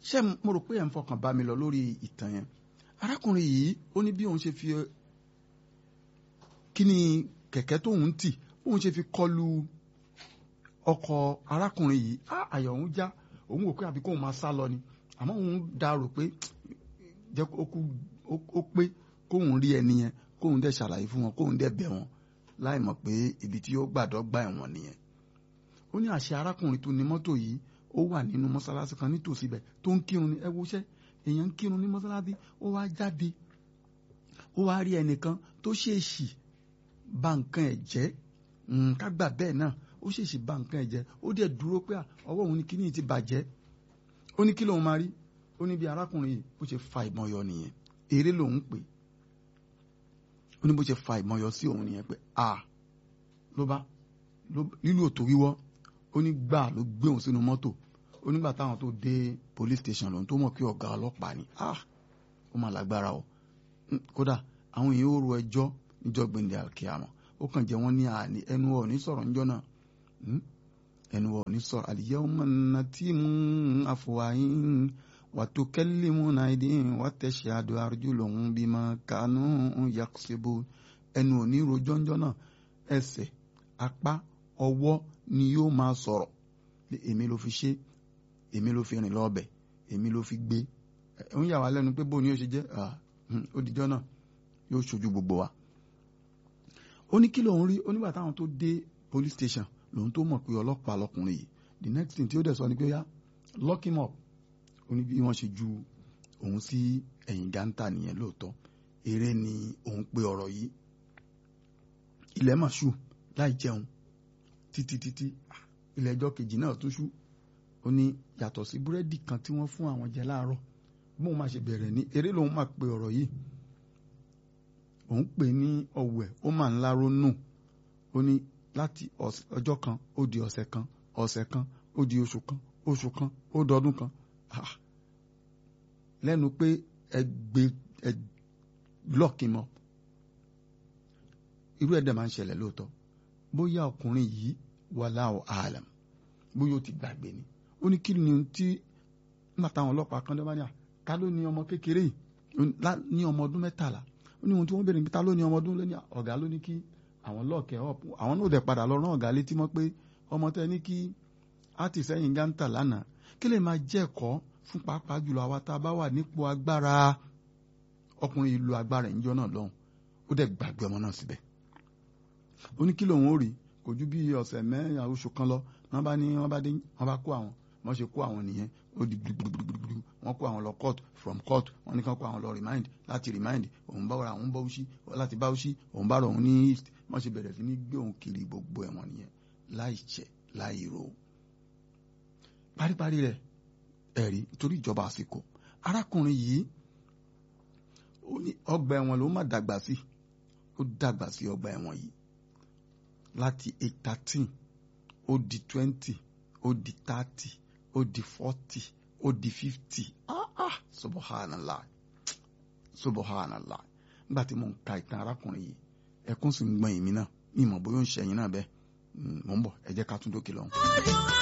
ṣé mo rò pé ẹ̀ ń fọkàn bá mi lọ lórí ìtàn yẹn arákùnrin yìí ó ní bí òun ṣe fi kí ni kẹ̀kẹ́ tóun tì òun ṣe fi kọlu ọkọ̀ arákùnrin yìí á àyà òun já òun wò pé àbí kóun máa sá lọ ni àmọ́ òun dá rò pé jẹ́ ó pé kóun rí ẹni yẹn kóun dẹ̀ ṣàlàyé fún wọn kóun dẹ̀ bẹ̀ wọ́n láì mọ̀ pé ibi tí ó gbàdọ́ gbà ẹ̀wọ̀n nìyẹn ó ní àṣẹ arákùnrin tó ní mọ́tò yìí ó wà nínú mọ́sálásí kan nítòsí ibẹ̀ tó ń kírun ní ẹ wo iṣẹ́ èèyàn ń kírun ní mọ́sálásí ó wá jáde ó wá rí ẹnìkan tó ṣèèṣì bà nǹkan ẹ̀ jẹ́ ká gbà bẹ́ẹ̀ náà ó ṣèèṣì bà nǹkan ẹ̀ jẹ́ ó dẹ̀ dúró pé ọwọ́ òun ni kíní ti bàjẹ́ ó ní kí lòun máa rí ó ní bí arákùnrin yìí bó ṣe fa ìbọn yọ nìyẹn eré lòun pè ó ní bó ṣe fa ìbọn yọ sí òun nìyẹn pé a ló bá lílù òtò wíwọ́ ó ní gbà ló gbé òun sínú mọ́tò ó nígbà táwọn tó dé police station lòun tó mọ̀ pé ọ̀gá ọlọ́pàá ni ah ó mà lágbára o kódà àwọn èèyàn ó ro ẹjọ́ níjọ́ gbẹ̀ndẹ̀ àkíyàmọ̀ ó kàn jẹ́ wọ́n ní àní ẹnu ọ̀ ní sọ̀rọ̀ níjọ́ náà ẹnu ọ̀ ní sọ̀rọ̀ al-yawma natimu afwahin wa tukallimuna aydihim wa tashhadu arjuluhum bima kanu yaksibun ẹnu ò ní rojọ́ níjọ́ náà ẹsẹ̀ apá ọwọ́ ni yóò máa sọ̀rọ̀ èmi ló fi ṣe èmi ló fi rìn lọ́ọ̀bẹ̀ èmi ló fi gbé ń yà wá lẹ́nu pé bóun ni yóò ṣe jẹ́ ó dijọ́ náà yóò ṣojú gbogbo wa. ó ní kí lòun rí onígbà táwọn tó dé police station lòun tó mọ̀ pé ọlọ́pàá lọkùnrin yìí the next thing tí ó dẹ̀ sọ ni pé ó yá lock him up ó ní bí wọ́n ṣe ju òun sí ẹ̀yìn gántà nìyẹn lóòótọ́ eré ni òun pe ọ̀rọ̀ yìí ilẹ̀ mà ṣù láì jẹun títí títí ilé ẹjọ́ kejì náà tún ṣú ó ní yàtọ̀ sí búrẹ́dì kan tí wọ́n fún àwọn jẹ láàárọ̀ bóun máa ṣe bẹ̀rẹ̀ ní eré lòun máa pe ọ̀rọ̀ yìí òun pè ní ọ̀wẹ̀ ó máa ń láró nù ó ní láti ọjọ́ kan ó di ọ̀sẹ̀ kan ọ̀sẹ̀ kan ó di oṣù kan oṣù kan ó dọdún kan lẹ́nu pé ẹgbẹ́ ẹ lọ́ọ̀kì mọ́ irú ẹ̀dẹ̀ máa ń ṣẹlẹ̀ lóòótọ́ bóyá ọkùnrin yìí wallahu alam bóyá ó ti gbàgbé ni ó ní kí ni tí nígbà táwọn ọlọ́pàá kan dọ́bà ní à ta ló ní ọmọ kékeré yìí ní ọmọ ọdún mẹ́tàlá ó ní ohun tí wọ́n béèrè níbi ta ló ní ọmọ ọdún lónìí ọ̀gá ló ní kí àwọn lọ́ọ̀kẹ́ ọ̀pù àwọn náà dẹ̀ padà lọ rán ọ̀gá létí mọ́ pé ọmọ tẹ́ ní kí á ti sẹ́yìn gántà lánàá kí lè máa jẹ́ ẹ̀kọ́ fún pàápàá jùlọ àwa tá a bá wà nípò agbára ọkùnrin ìlú agbára ìjọ náà lọ́hùn ó dẹ̀ gbàgbé ọmọ náà síbẹ̀ ó ní kí lòun ó rí kò ju bí ọ̀sẹ̀ mẹ́rin oṣù kan lọ wọ́n bá ní wọ́n bá dé wọ́n bá kó àwọn wọ́n ṣe kó àwọn nìyẹn ó di gbùgbùgbùgbùgbù wọ́n kó àwọn lọ court from court wọ́n ní kán kó àwọn lọ remind láti remind òun bá ra òun bá òṣì láti bá òṣì òun bá rọ òun ní east wọ́n ṣe bẹ̀rẹ̀ sí ní gbé òun kiri gbogbo ẹ̀wọ̀n nìyẹn láì ṣẹ̀ láì ro. paríparí rẹ̀ ẹ̀rí torí ìjọba àsìkò arákùnrin yìí ọgbà ẹ̀wọ̀n ló má dàgbà sí ó dàgbà sí ọgbà ẹ̀wọ̀n yìí láti eight thirteen ó di twenty ó di thirty ó di forty ó di fifty ah ah subhanallah subhanallah nígbà tí mo ń ka ìtàn arákùnrin yìí ẹkún sì ń gbọ̀n èmi náà ní ìmọ̀ bóyá ó ń ṣẹ̀yìn náà bẹ́ẹ̀ mò ń bọ̀ ẹ jẹ́ ká tún dókè lọ́hùn.